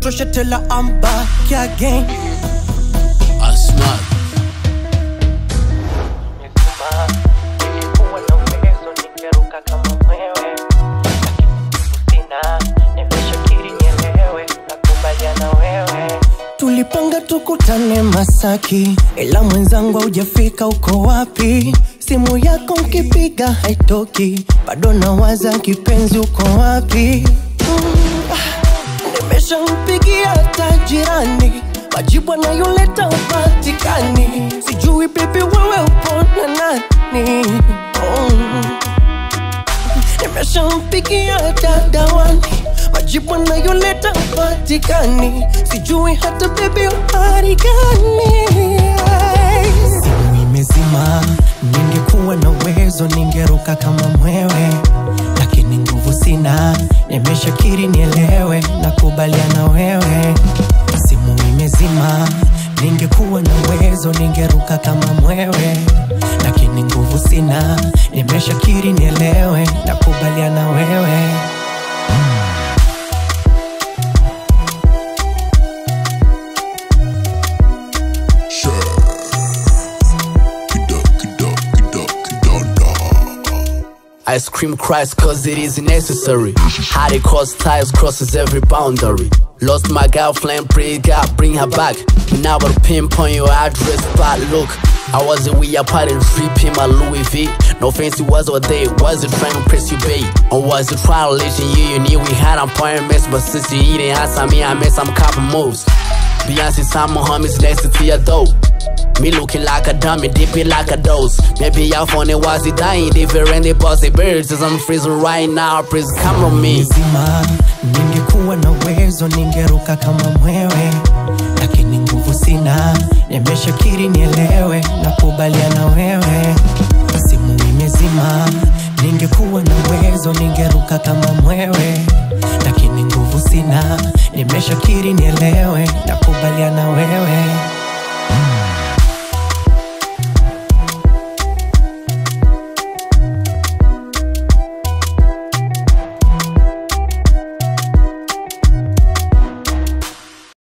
inatosha tela I'm back again Asmart. Nilikuwa na uwezo ningeruka kama mwewe, lakini sina. Nimeshakiri nielewe, nakubaliana wewe. tulipanga tukutane Masaki, ila mwenzangu haujafika. Uko wapi? Simu yako nkipiga haitoki, bado nawaza kipenzi, uko wapi? Mm, ah, Nimeshampigia hata jirani, majibu anayoleta upatikani. Sijui bibi, wewe upo na nani? Oh. Nimeshampigia dadawani, majibu anayoleta upatikani. Sijui hata bibi hali gani. Simu imezima, ningekuwa na uwezo ningeruka kama mwewe, lakini nguvu sina. Nimeshakiri nielewe, nakubaliana wewe. Simu imezima, ningekuwa na uwezo ningeruka kama mwewe, lakini nguvu sina. Nimeshakiri nielewe, nakubaliana wewe. I scream Christ cause it is necessary. How they cross ties crosses every boundary. Lost my girlfriend, pray God bring her back. Now I pinpoint your address, but look. I wasn't with your party, tripping my Louis V. No fancy was or they was it trying to press you bait? Or was it trying to let you you knew we had appointments, but since you eating answer me, I made some couple moves. Beyonce, some homies next to your dope. Me looking like a dummy, dipping like a dose. Maybe y'all funny was it dying, different they bossy birds. As I'm freezing right now, please come on me. Nzima, ningekuwa na uwezo ningeruka kama mwewe, lakini nguvu sina. Nimeshakiri nielewe, nakubaliana wewe. Simu imezima, ningekuwa na uwezo ningeruka kama mwewe, lakini nguvu sina. Nimeshakiri nielewe, nakubaliana wewe.